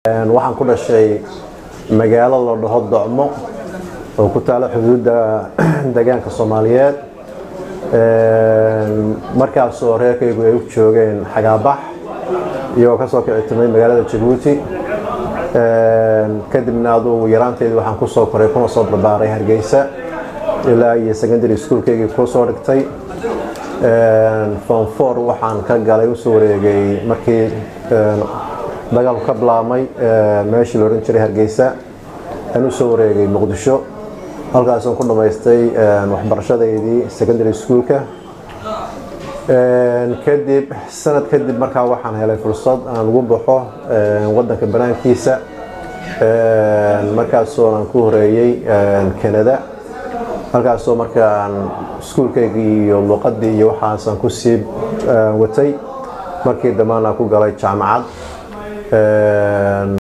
waxaan ku dhashay magaalo la dhaho docmo oo ku taala xuduudda deegaanka soomaaliyeed markaasoo reerkaygu ay u joogeen xagaabax iyagoo kasoo kici timay magaalada jabuuti kadibna adugu yaraanteedii waxaan kusoo koray kuna soo barbaaray hargeysa ilaa iyo secondary schoolkaygii kusoo dhigtay form four waxaan ka galay usoo wareegay markii dagaalku ka bilaabmay meeshii la odhan jiray hargeysa aan usoo wareegay muqdisho halkaasaan ku dhammaystay waxbarashadeydii secondary schoolka kadib sanad kadib markaa waxaan helay fursad aan ugu baxo wadanka banaankiisa markaasoo aan ku horeeyey canada halkaasoo markaan iskuulkaygii iyo luuqadii iyo waxaasaan ku sii watay markii dambaan aan ku galay jaamacad